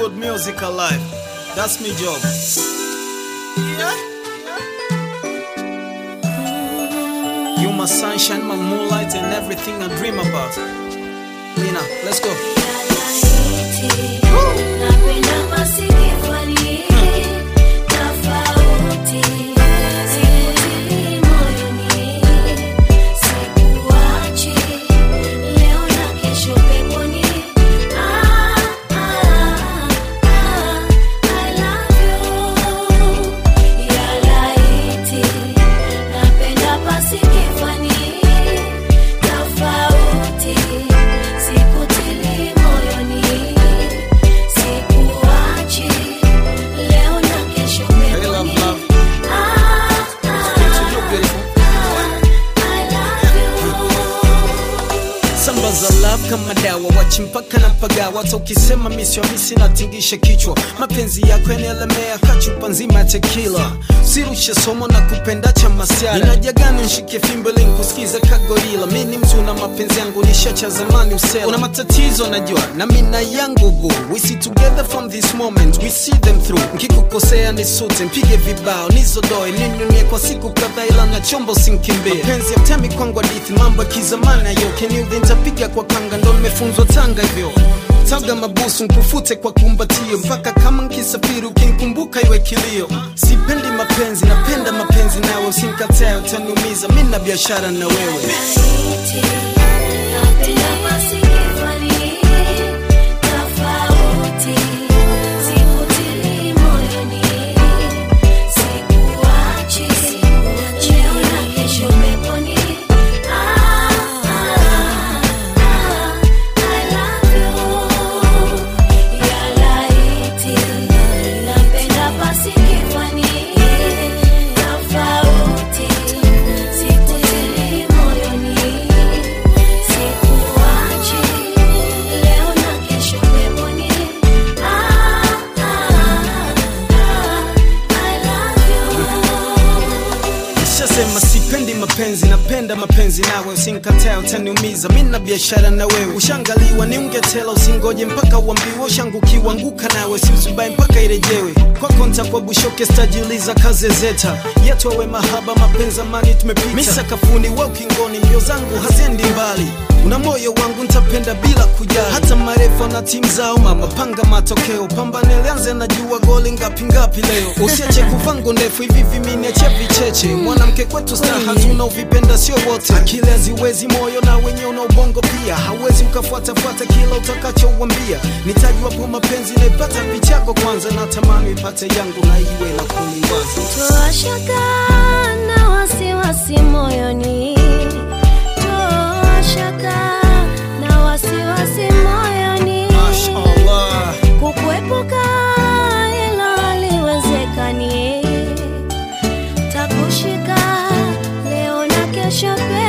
good music alive. That's my job. You my sunshine, my moonlight, and everything I dream about. Lina, let's go. Napenda masikifani tofauti, sikutili moyoni, sikuachi leo na kesho peponi. Ah, ah, ah, I love you. Ya laiti, napenda pasikifani tofauti, sikutili moyoni, sikuachi leo na kesho Hey, love, peponi. love. Ah, To you, ah, beautiful. I love you. Samba za love kama dawa, wachi mpaka na pagawa. Hata ukisema misi wa misi natingisha kichwa. Mapenzi yako yanaelemea kachupa nzima ya tequila. Sirushe somo na kupenda cha masiara. Inajagani nshike fimbo ili nikusikize kagorila. Mi ni mtu na mapenzi yangu nishacha zamani usela. Una matatizo najua na mina yangu boo. We see together from this moment, we see them through. Nkikukosea nisute, mpige vibao, nizodoe, ninunie kwa siku kadhaa ila na chombo sinkimbie. Mapenzi ya mtemi kwangu hadithi, mambo ya kizamani ayo. Keniudhi nitapiga kwa kanga, ndo nimefunzwa Tanga hivyo. Taga mabusu nkufute kwa kumbatio, mpaka kama nkisafiri ukinikumbuka iwe kilio. Sipendi mapenzi, napenda mapenzi nawe, usinikatae utaniumiza, mi na biashara na wewe. Napenda masikifani tofauti, sikutili moyoni, sikuachi leo na kesho peponi. Ah, ah, ah, I love you. Ya laiti, napenda pasikifani tofauti, sikutili moyoni, sikuachi leo na kesho peponi. Ah, ah, ah, I love you. Nishasema sipendi mapenzi, napenda mapenzi nawe, usinikatae utaniumiza, mi na biashara na wewe. Ushangaliwa ni ungetela, usingoje mpaka uambiwe, ushangukiwa anguka nawe, si uzubai mpaka irejewe. Kwako ntakuwa bushoke, stajiuliza kaze zeta yetu awe mahaba, mapenzi amani tumepita, mi sakafuni, we ukingoni, mbio zangu haziendi mbali una moyo wangu ntapenda bila kujali, hata marefu na timu zao. Mama panga matokeo, pambane lianze, najua goli ngapi ngapi leo. Usiache kuvango ndefu hivi viminiache vicheche, mwanamke kwetu staha tunaovipenda sio wote. Akili haziwezi moyo na wenye una ubongo pia, hawezi ukafuatafuata kila utakachouambia. Nitajwapo mapenzi naipata vichako kwanza, natamani ipate yangu na iwe na kuniwaza Toa shaka na wasiwasi moyoni, toa shaka na wasiwasi moyoni, Mashallah. kukuepuka hilo haliwezekani, takushika leo na kesho pia